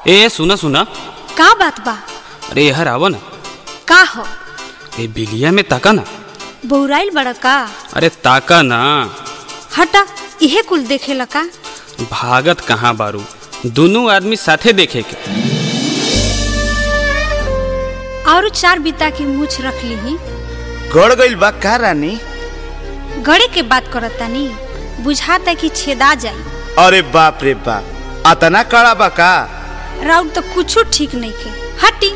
ए सुना सुना का बात बा अरे यार आवा ना का हो ए बिलिया में ताका ना बौराइल बड़ा का अरे ताका ना हटा इहे कुल देखेला का भागत कहाँ बारू दोनों आदमी साथे देखे के और चार बिता की मूछ रख ली गड़ गइल बा का रानी गड़े के बात करतानी बुझाता कि छेदा जाई अरे बाप रे बाप अतना कड़ा बा का राउर तो कुछो ठीक नहीं के हटी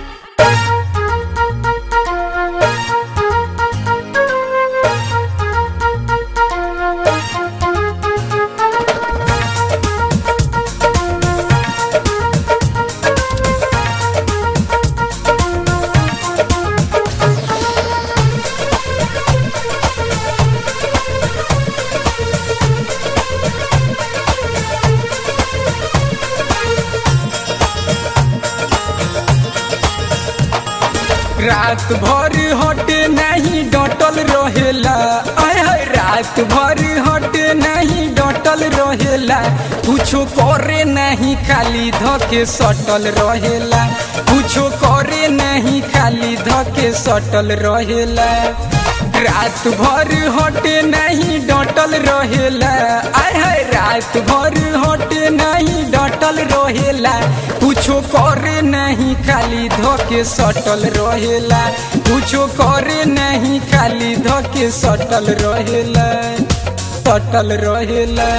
रात भर हटे नहीं डटल रहेला आय हाय रात भर हटे नहीं डटल रहेला कुछो करे नहीं खाली धके सटल रहेला कुछो करे नहीं खाली धके सटल रहेला रात भर हटे नहीं डटल रहेला आय हाय रात भर हटे नहीं डटल रहेला कुछो करे नहीं खाली धके सटल रहेला कुछो करे नहीं खाली धके सटल रहेला सटल रहेला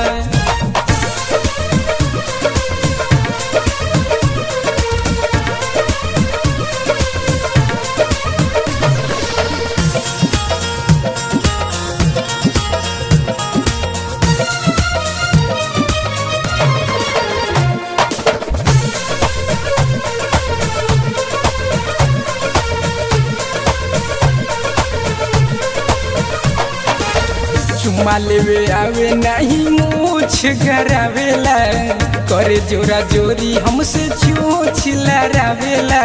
चुम्मा लेवे आवे नहीं मूछ गरावेला करे जोरा जोरी हमसे चोच लड़ावेला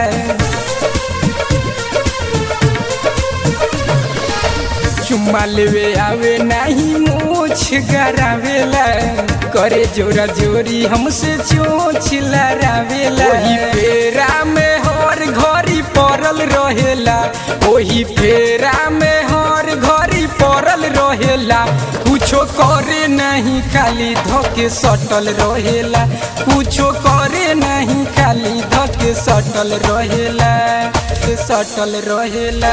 चुम्मा लेवे आवे नहीं मूछ गरावेला करे जोरा जोरी हमसे चोच लड़ावेला ओही फेरा में हर घड़ी पड़ल रहेला ओही फेरा में हर घड़ी पड़ल रहेला कुछो करे नहीं खाली धके सटल रहेला कुछो करे नहीं खाली धके सटल रहेला सटल रहेला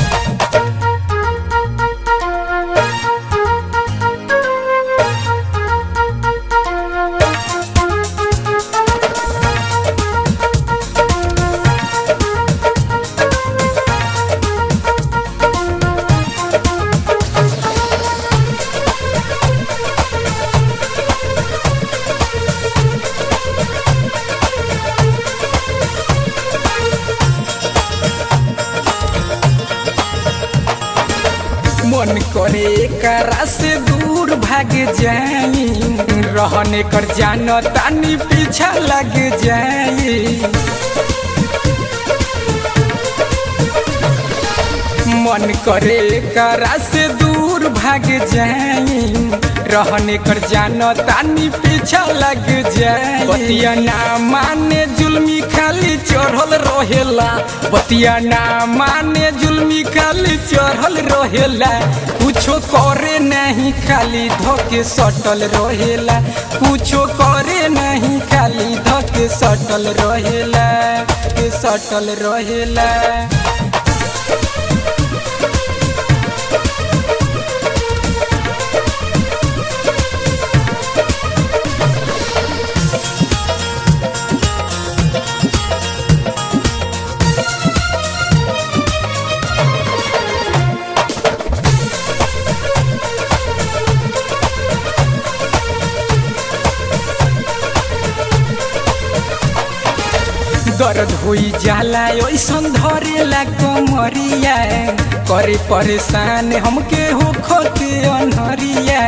मन करे करा से दूर भाग जाई रहने कर जान तानी पीछा लग जाई मन करे करा से दूर भाग जाई रहने कर जान तानी पीछा लग जाई बतिया ना माने जुल्मी खाली चढ़ल रहेला बतिया ना माने जुल्मी खाली चढ़ल रहेला कुछो करे नहीं खाली धके सटल रहेला कुछो करे नहीं खाली धके सटल रहेला के सटल रहेला दर्द होई जाला ऐसन धरेला कमरिया करे परेशान हमके हो खोते अनहरिया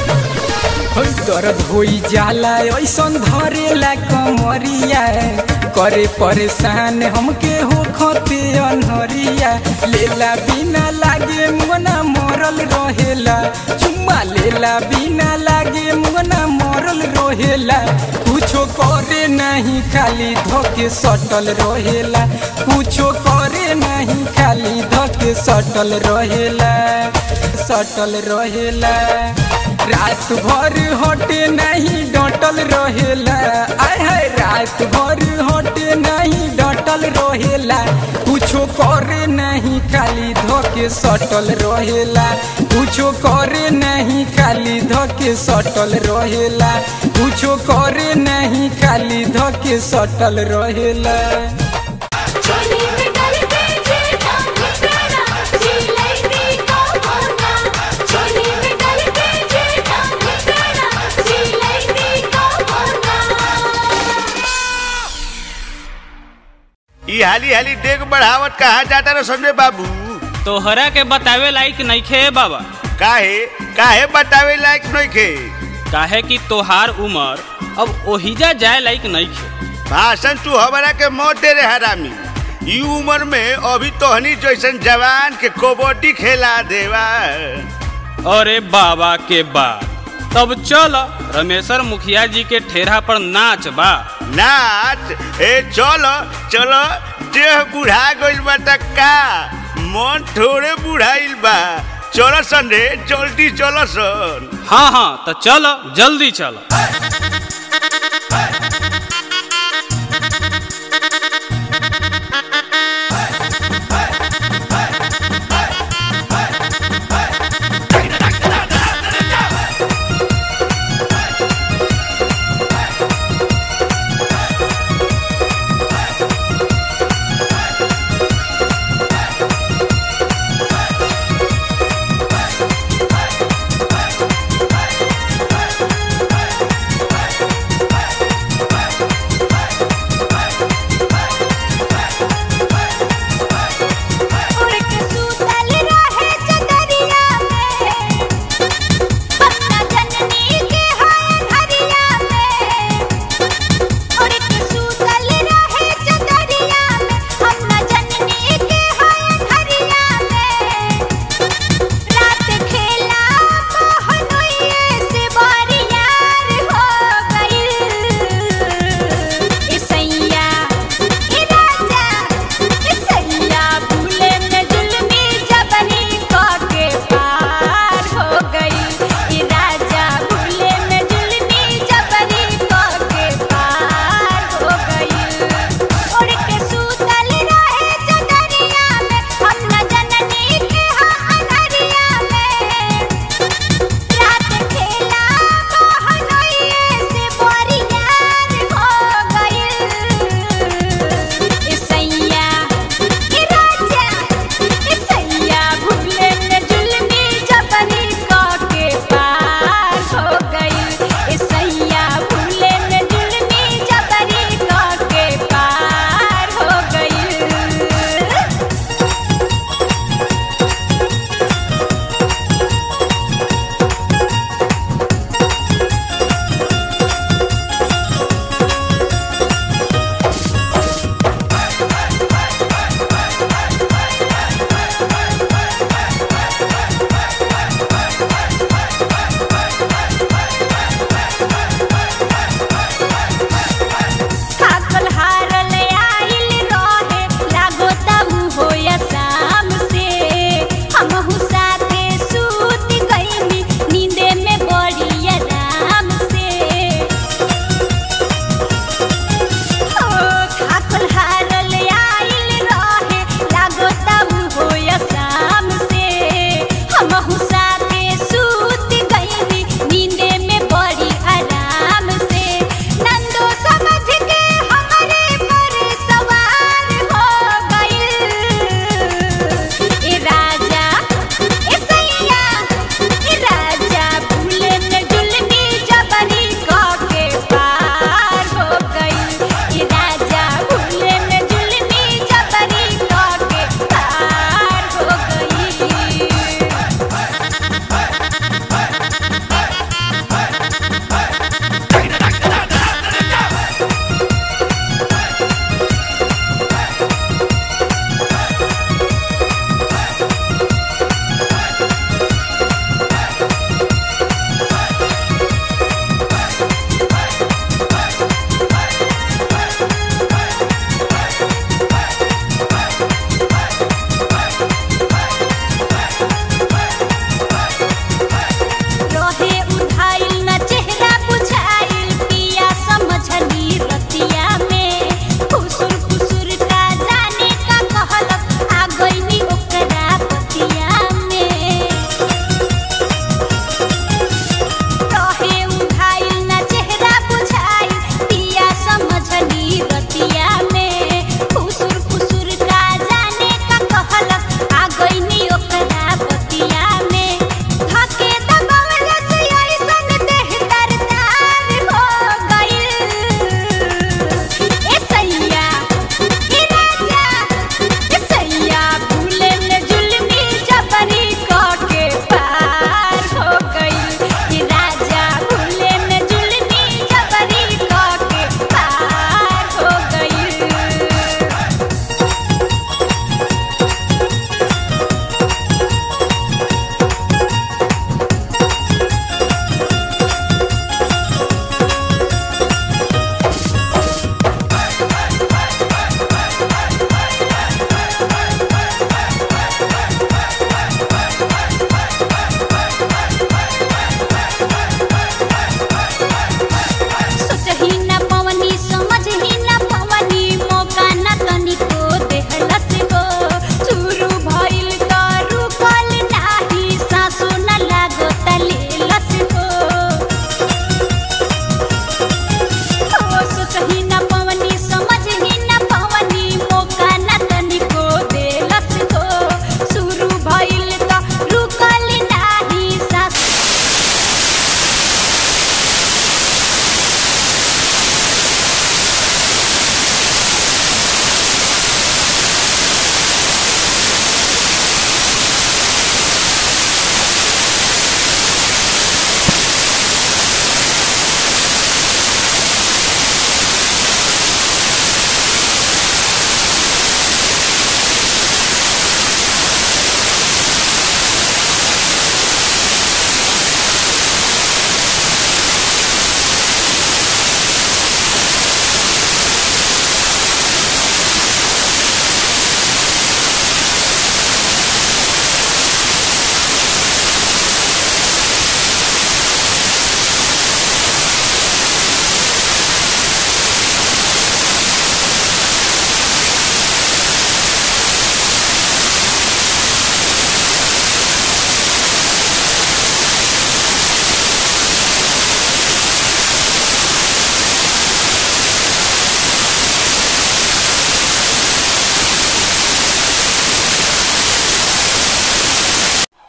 दर्द होई जाला ऐसन धरेला कमरिया करे परेशान हमके हो खते अनहरिया लेला बिना लागे मुना मरल रहेला चुम्मा लेला बिना लागे मुना मरल रहेला कुछो करे नहीं खाली धोके सटल रहेला कुछो करे नहीं खाली धोके सटल रहेला सटल रहेला रात भर हटे नहीं डटल रहेला आय हाय रात भर हटे नहीं डटल रहेला कुछो करे नहीं खाली धोके सटल रहेला कुछो करे नहीं खाली धोके सटल रहेला कुछो करे नहीं खाली धोके सटल रहेला चोली में डल के जेठा मित्राना जिलैती का होना चोली में डल के जेठा मित्राना जिलैती का होना ई हाली हाली डेग बढ़ावत कहाँ जाता रे संजय बाबू तोहरा के बतावे लायक नइखे बाबा काहे काहे बतावे लायक नइखे काहे कि तोहार उमर अब ओहिजा जाए लायक नइखे भाषण तू हमरा के मौत दे रे हरामी ई उम्र में अभी तोहनी जैसन जवान के कबड्डी खेला देवा अरे बाबा के बाद तब चल रमेश्वर मुखिया जी के ठेरा पर नाच बा नाच ए चलो चलो देह बुढ़ा गइल बा त का मन थोड़े बुढ़ाइल बा चलो सन रे जल्दी चलो सन हाँ हाँ तो चल जल्दी चल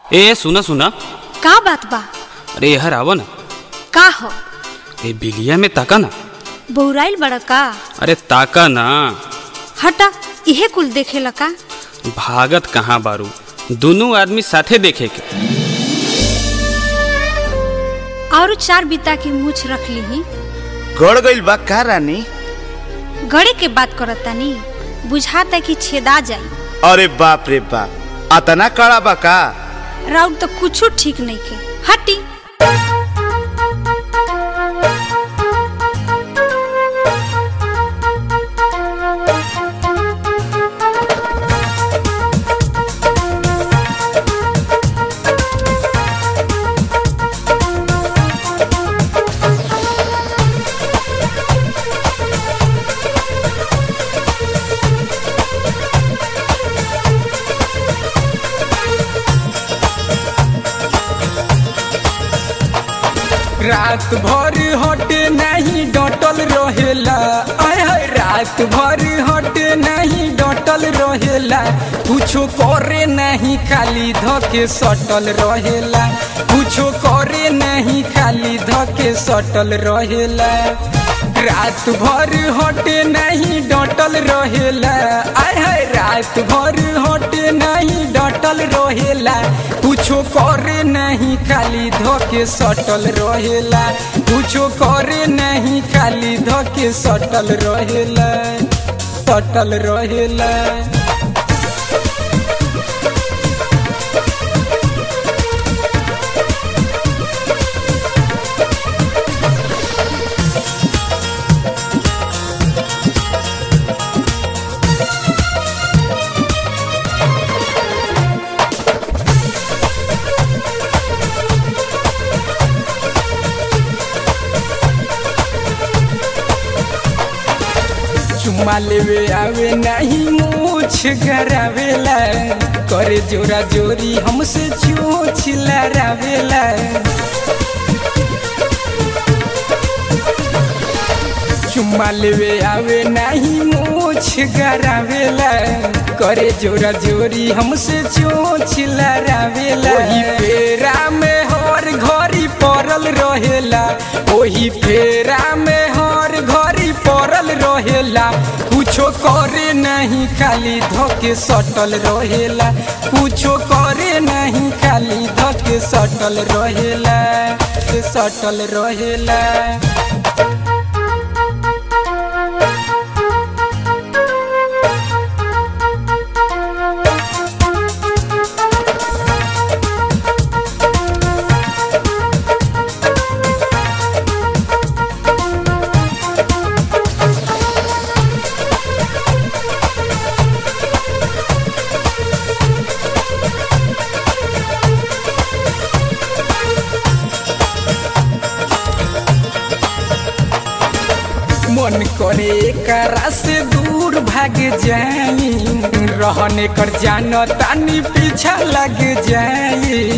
ए सुना सुना का बात बा अरे यहर आवा ना का हो ए बिलिया में ताका ना बौराइल बड़ा का अरे ताका ना हटा इहे कुल देखेला का भागत कहाँ बारू दोनों आदमी साथे देखे के और चार बिता के मूछ रख ली गड़ गइल बा का रानी गड़े के बात करतानी बुझाता कि छेदा जाई अरे बाप रे बाप अतना कड़ा बा का राउर तो कुछो ठीक नहीं के हटी रात भर हटे नहीं डटल रहेला आय हाय रात भर हटे नहीं डटल रहेला कुछो करे नहीं खाली धके सटल रहेला कुछो करे नहीं खाली धके सटल रहेला रात भर हटे नहीं डटल रहेला आय हाय रात भर हटे नहीं डटल रहेला कुछो करे नहीं खाली धके सटल रहेला कुछो करे नहीं खाली धके सटल रहेला सटल रहेला चुम्मा लेवे आवे नहीं मूछ गरावेला करे जोरा जोरी हमसे चोच लड़ावेला चुम्मा लेवे आवे नहीं मूछ गरावेला करे जोरा जोरी हमसे चोच लड़ावेला ओही फेरा में हर घड़ी पड़ल रहेला ओही फेरा में हर घड़ी पड़ल रहेला कुछो करे नहीं खाली धके सटल रहेला कुछो करे नहीं खाली धके सटल रहेला सटल रहेला मन करे एकरा से दूर भाग जाई रहने कर जान तानी पीछा लग जाई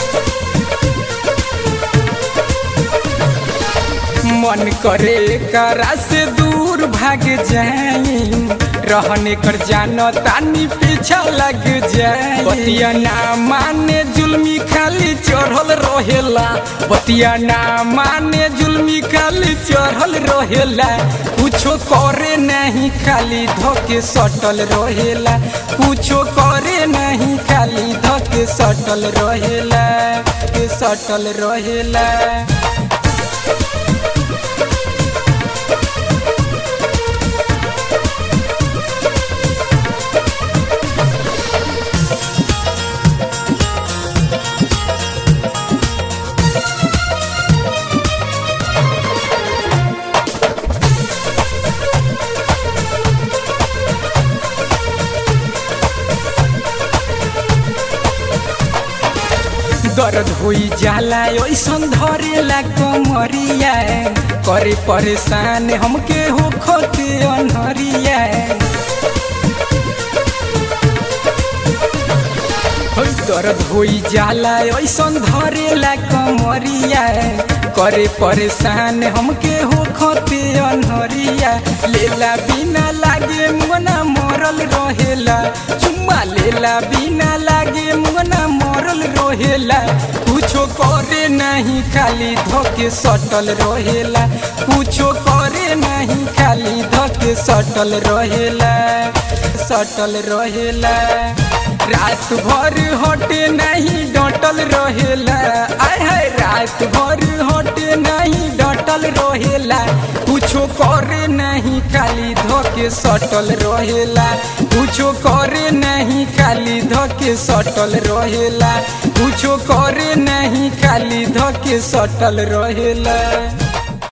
मन करे एकरा से दूर भाग जाई रहने कर जान तानी पीछा लग जाई बतिया ना माने जुल्मी खाली चढ़ल रहेला बतिया ना माने जुल्मी खाली चढ़ल रहेला कुछो करे नहीं खाली धके सटल रहेला कुछो करे नहीं खाली धके सटल रहेला सटल रहेला दर्द होई जाला ऐसन धरेला कमरिया करे परेशान हमके हो खोते अनहरिया होई दर्द होई जाला ऐसन धरेला कमरिया करे परेशान हमके हो खोते अनहरिया लेला बिना लागे मुना मरल रहेला चुम्मा लेला बिना लागे मुना मरल भरल रहेला कुछो करे नहीं खाली धोके सटल रहेला कुछो करे नहीं खाली धोके सटल रहेला सटल रहेला रात भर हटे नहीं डटल रहेला आय हाय रात भर हटे नहीं डटल रहेला कुछो करे नहीं खाली धोके सटल रहेला कुछो करे नहीं खाली धोके सटल रहेला कुछो करे नहीं खाली धोके सटल रहेला